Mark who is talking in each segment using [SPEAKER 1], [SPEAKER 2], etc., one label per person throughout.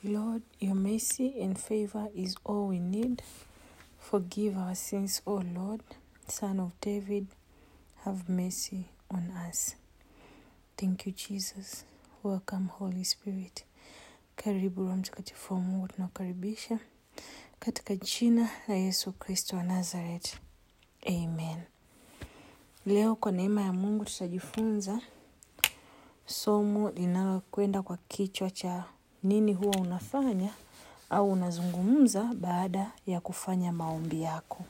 [SPEAKER 1] Lord, your mercy and favor is all we need. Forgive our sins, O Lord, Son of David. Have mercy on us. Thank you, Jesus. Welcome, Holy Spirit. Karibu Roho Mtakatifu wa Mungu, tunakukaribisha katika jina la Yesu Kristo wa Nazareth. Amen. Leo kwa neema ya Mungu tutajifunza somo linalokwenda kwa kichwa cha nini huwa unafanya au unazungumza baada ya kufanya maombi yako.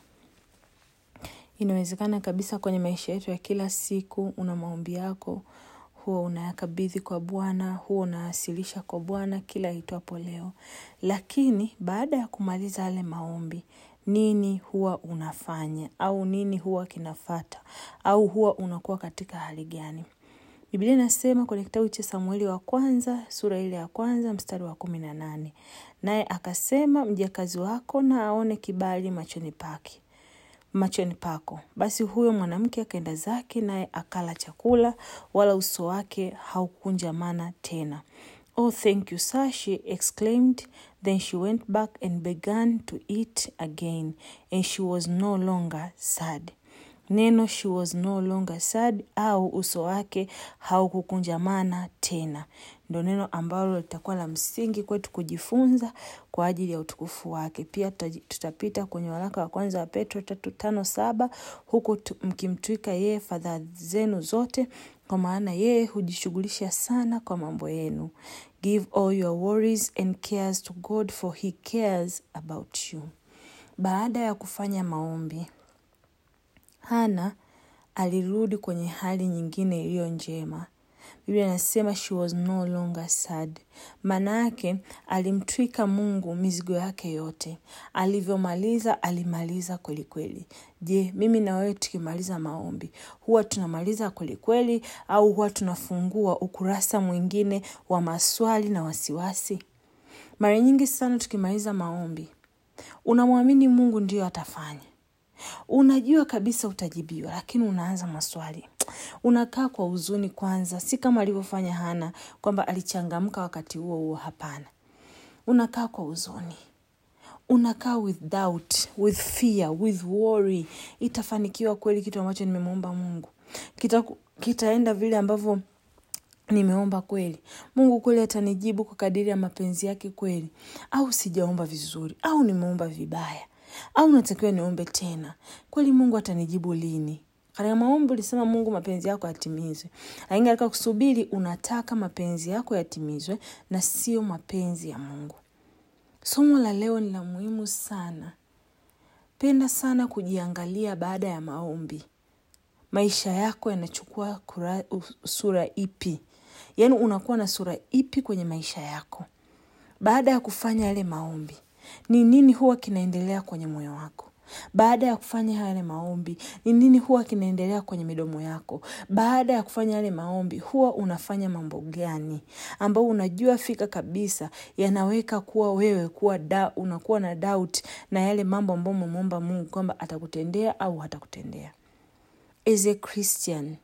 [SPEAKER 1] Inawezekana kabisa kwenye maisha yetu ya kila siku una maombi yako, huwa unayakabidhi kwa Bwana, huwa unawasilisha kwa Bwana kila itwapo leo. Lakini baada ya kumaliza yale maombi, nini huwa unafanya au nini huwa kinafata au huwa unakuwa katika hali gani? Biblia inasema kwenye kitabu cha Samueli wa kwanza sura ile ya kwanza mstari wa kumi na nane naye akasema, mjakazi wako na aone kibali machoni pake machoni pako. Basi huyo mwanamke akaenda zake, naye akala chakula, wala uso wake haukunjamana tena. Oh, thank you, sir, she exclaimed. Then she went back and began to eat again, and she was no longer sad. Neno she was no longer sad au uso wake haukukunjamana tena, ndo neno ambalo litakuwa la msingi kwetu kujifunza kwa ajili ya utukufu wake. Pia tutapita kwenye waraka wa kwanza wa Petro tatu tano saba huku mkimtwika yeye fadhaa zenu zote, kwa maana yeye hujishughulisha sana kwa mambo yenu. Give all your worries and cares to God for he cares about you. Baada ya kufanya maombi Hana alirudi kwenye hali nyingine iliyo njema. Biblia inasema she was no longer sad. Maana yake alimtwika Mungu mizigo yake yote. Alivyomaliza alimaliza kwelikweli. Je, mimi na wewe tukimaliza maombi huwa tunamaliza kwelikweli au huwa tunafungua ukurasa mwingine wa maswali na wasiwasi? Mara nyingi sana tukimaliza maombi unamwamini Mungu ndiyo atafanya unajua kabisa utajibiwa, lakini unaanza maswali. Unakaa kwa huzuni kwanza, si kama alivyofanya Hana kwamba alichangamka wakati huo huo. Hapana, unakaa kwa huzuni, unakaa with doubt, with fear, with worry. Itafanikiwa kweli kitu ambacho nimemwomba Mungu? Kita, kitaenda vile ambavyo nimeomba kweli? Mungu kweli atanijibu kwa kadiri ya mapenzi yake kweli? Au sijaomba vizuri? Au nimeomba vibaya au natakiwa niombe tena? Kweli Mungu atanijibu lini? Katika maombi ulisema Mungu mapenzi yako yatimizwe, lakini katika kusubiri unataka mapenzi yako yatimizwe na sio mapenzi ya Mungu. Somo la leo ni la muhimu sana. Penda sana kujiangalia baada ya maombi. Maisha yako yanachukua sura ipi? Yaani unakuwa na sura ipi kwenye maisha yako baada ya kufanya yale maombi? Ni nini huwa kinaendelea kwenye moyo wako baada ya kufanya yale maombi? Ni nini huwa kinaendelea kwenye midomo yako baada ya kufanya yale maombi? Huwa unafanya mambo gani ambao unajua fika kabisa yanaweka kuwa wewe kuwa da, unakuwa na doubt na yale mambo ambayo umemwomba Mungu kwamba atakutendea au hatakutendea? As a Christian,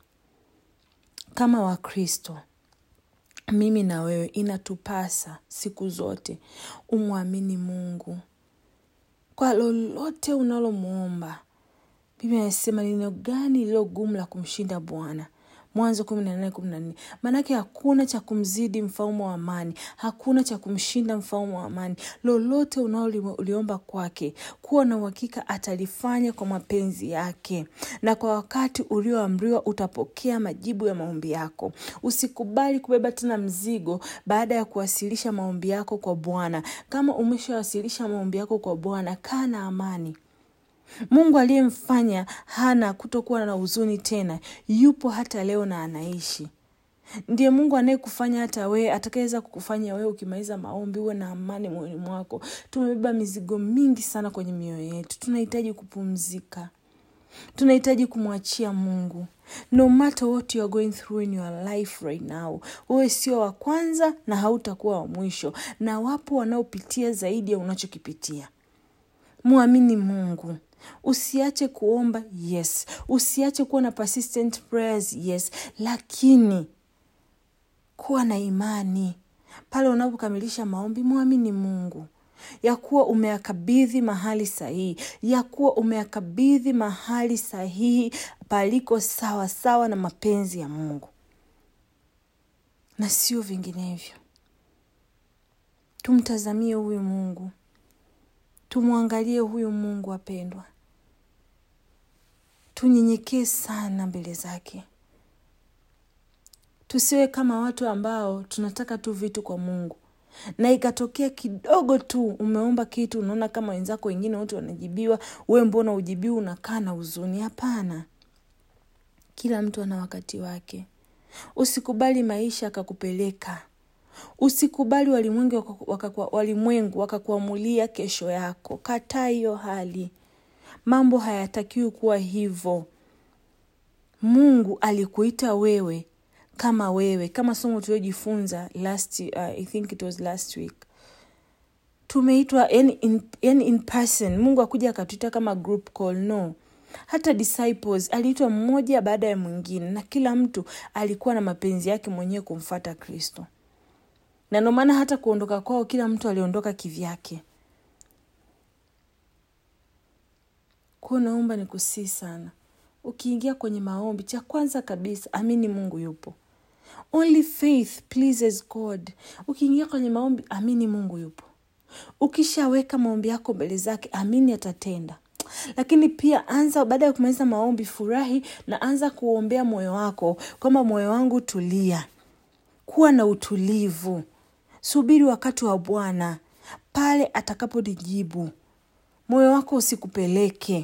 [SPEAKER 1] kama Wakristo mimi na wewe inatupasa siku zote umwamini Mungu kwa lolote unalomwomba. Biblia inasema ni neno gani lililo gumu la kumshinda Bwana? Mwanzo kumi na nane kumi na nne. Maanake hakuna cha kumzidi mfalme wa amani, hakuna cha kumshinda mfalme wa amani. Lolote unaoliomba kwake, kuwa na uhakika atalifanya kwa mapenzi yake, na kwa wakati ulioamriwa utapokea majibu ya maombi yako. Usikubali kubeba tena mzigo baada ya kuwasilisha maombi yako kwa Bwana. Kama umeshawasilisha maombi yako kwa Bwana, kaa na amani. Mungu aliyemfanya Hana kutokuwa na huzuni tena yupo hata leo na anaishi. Ndiye Mungu anayekufanya hata wewe, atakayeweza kukufanya wewe ukimaliza maombi uwe na amani moyoni mwako. Tumebeba mizigo mingi sana kwenye mioyo yetu, tunahitaji kupumzika, tunahitaji kumwachia Mungu. No matter what you are going through in your life right now, wewe sio wa kwanza na hautakuwa wa mwisho, na wapo wanaopitia zaidi ya unachokipitia. Mwamini Mungu. Usiache kuomba, yes. Usiache kuwa na persistent prayers, yes, lakini kuwa na imani. pale unapokamilisha maombi mwamini mungu ya kuwa umeyakabidhi mahali sahihi ya kuwa umeyakabidhi mahali sahihi paliko sawa sawa na mapenzi ya mungu na sio vinginevyo tumtazamie huyu mungu tumwangalie huyu mungu apendwa tunyenyekee sana mbele zake tusiwe kama watu ambao tunataka tu vitu kwa mungu na ikatokea kidogo tu umeomba kitu unaona kama wenzako wengine wote wanajibiwa we mbona ujibiwa unakaa na huzuni hapana kila mtu ana wakati wake usikubali maisha akakupeleka usikubali walimwengu wakaku- walimwengu wakakuamulia kesho yako kataa hiyo hali mambo hayatakiwi kuwa hivyo mungu alikuita wewe kama wewe kama somo tuliojifunza last uh, i think it was last week tumeitwa yani in, yani in person mungu akuja akatuita kama group call no hata disciples aliitwa mmoja baada ya mwingine na kila mtu alikuwa na mapenzi yake mwenyewe kumfata kristo na ndio maana hata kuondoka kwao kila mtu aliondoka kivyake kuwa naomba ni kusii sana ukiingia kwenye maombi cha kwanza kabisa amini mungu yupo only faith pleases god ukiingia kwenye maombi amini mungu yupo ukishaweka maombi yako mbele zake amini atatenda lakini pia anza baada ya kumaliza maombi furahi na anza kuombea moyo wako kwamba moyo wangu tulia kuwa na utulivu subiri wakati wa bwana pale atakaponijibu moyo wako usikupeleke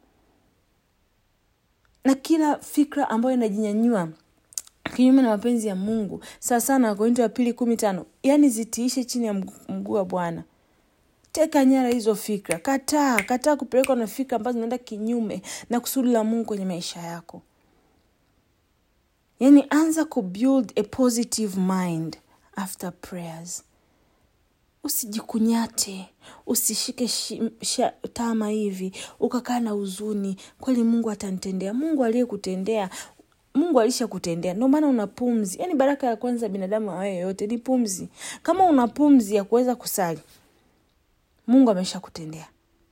[SPEAKER 1] na kila fikra ambayo inajinyanyua kinyume na mapenzi ya mungu sawa sana wakorinto wa pili kumi tano yaani zitiishe chini ya mgu- mguu wa bwana teka nyara hizo fikra kataa kataa kupelekwa na fikra ambazo zinaenda kinyume na kusudi la mungu kwenye maisha yako yaani anza kubuild a positive mind after prayers usijikunyate usishike shi, sha, tama hivi ukakaa na huzuni kweli mungu atanitendea mungu aliyekutendea mungu alishakutendea ndio maana una pumzi yaani baraka ya kwanza binadamu awaye yoyote ni pumzi kama una pumzi ya kuweza kusali mungu ameshakutendea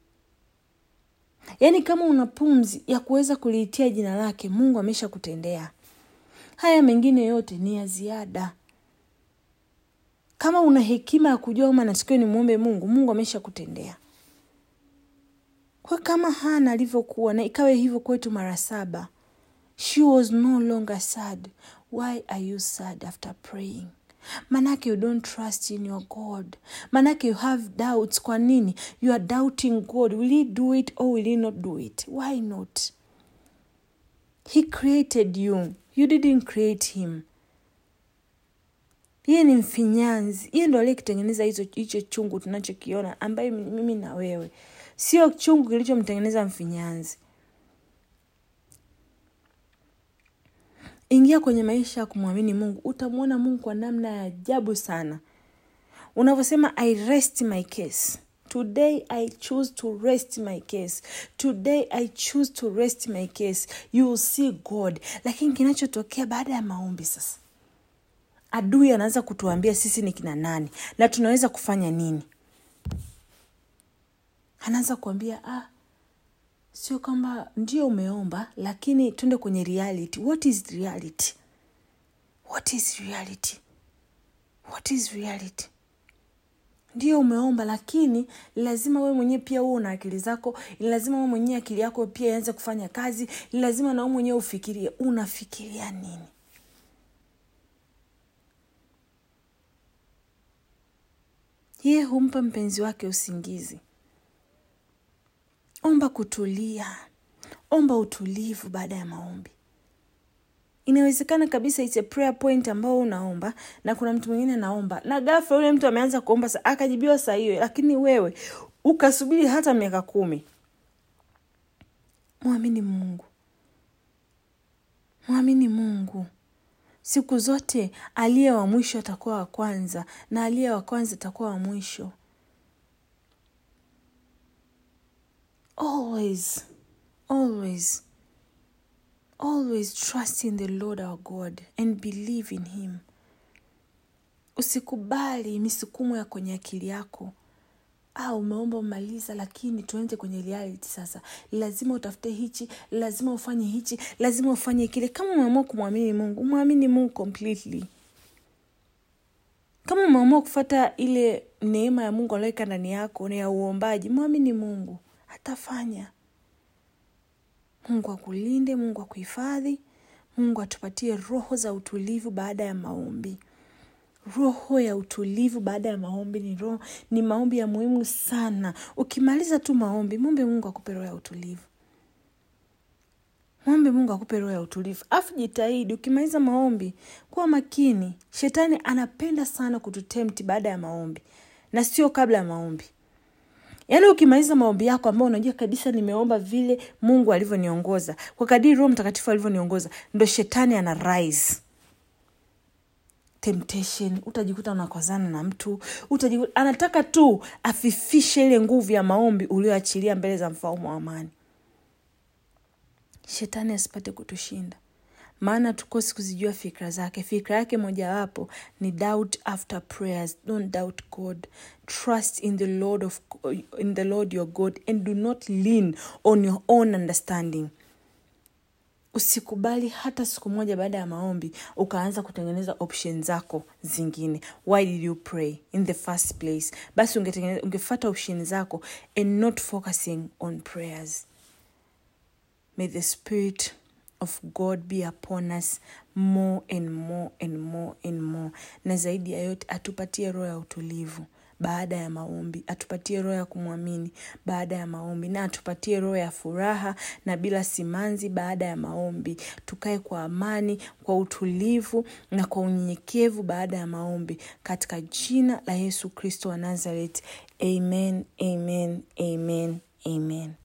[SPEAKER 1] yaani kama una pumzi ya kuweza kuliitia jina lake mungu ameshakutendea haya mengine yote ni ya ziada kama una hekima ya kujua kama natakiwa ni mwombe mungu mungu amesha kutendea kwa kama hana alivyokuwa na ikawe hivyo kwetu mara saba she was no longer sad why are you sad after praying manake you don't trust in your god manake you have doubts kwa nini you are doubting god will he do it or will he not do it why not he created you you didn't create him yeye ni mfinyanzi yeye ndo aliyekitengeneza hizo hicho chungu tunachokiona ambaye mimi na wewe sio chungu kilichomtengeneza mfinyanzi ingia kwenye maisha ya kumwamini mungu utamwona mungu kwa namna ya ajabu sana unavyosema i rest my case today i choose to rest my case today i choose to rest my case you will see god lakini kinachotokea baada ya maombi sasa adui anaanza kutuambia sisi ni kina nani na tunaweza kufanya nini anaanza kuambia ah, sio kwamba ndio umeomba lakini tuende kwenye reality what is reality what is reality what is reality ndio umeomba lakini lazima wewe mwenyewe pia huo una akili zako lazima wewe mwenyewe akili yako pia ianze kufanya kazi lazima na wewe mwenyewe ufikirie unafikiria nini yeye humpa mpenzi wake usingizi omba kutulia omba utulivu baada ya maombi inawezekana kabisa it's a prayer point ambao unaomba na kuna mtu mwingine anaomba na ghafla yule mtu ameanza kuomba sa, akajibiwa saa hiyo lakini wewe ukasubiri hata miaka kumi mwamini mungu mwamini mungu siku zote aliye wa mwisho atakuwa wa kwanza na aliye wa kwanza atakuwa wa mwisho always always always trust in the lord our god and believe in him usikubali misukumo ya kwenye akili yako ah, umeomba umaliza, lakini tuende kwenye reality sasa. Lazima utafute hichi, lazima ufanye hichi, lazima ufanye kile. Kama umeamua kumwamini Mungu, mwamini Mungu completely. Kama umeamua kufata ile neema ya Mungu aliyoweka ndani yako na ya uombaji, mwamini Mungu, atafanya. Mungu akulinde, Mungu akuhifadhi, Mungu atupatie roho za utulivu baada ya maombi. Roho ya utulivu baada ya maombi ni roho, ni maombi ya muhimu sana. Ukimaliza tu maombi, mwombe Mungu akupe roho ya utulivu, mwombe Mungu akupe roho ya utulivu. Afu jitahidi ukimaliza maombi kuwa makini. Shetani anapenda sana kututemti baada ya maombi na sio kabla ya maombi. Yaani ukimaliza maombi yako ambao unajua kabisa nimeomba vile Mungu alivyoniongoza, kwa kadiri Roho Mtakatifu alivyoniongoza, ndo shetani ana rise temptation utajikuta unakwazana na mtu utajikuta, anataka tu afifishe ile nguvu ya maombi ulioachilia mbele za mfalme wa amani shetani asipate kutushinda maana tukosi kuzijua fikra zake fikra yake mojawapo ni doubt after prayers don't doubt god trust in the lord of in the lord your god and do not lean on your own understanding usikubali hata siku moja baada ya maombi ukaanza kutengeneza option zako zingine why did you pray in the first place basi ungefata option zako and not focusing on prayers may the spirit of god be upon us more and more and more and more na zaidi ya yote atupatie roho ya utulivu baada ya maombi atupatie roho ya kumwamini baada ya maombi na atupatie roho ya furaha na bila simanzi baada ya maombi tukae kwa amani kwa utulivu na kwa unyenyekevu baada ya maombi katika jina la yesu kristo wa nazareth amen amen amen amen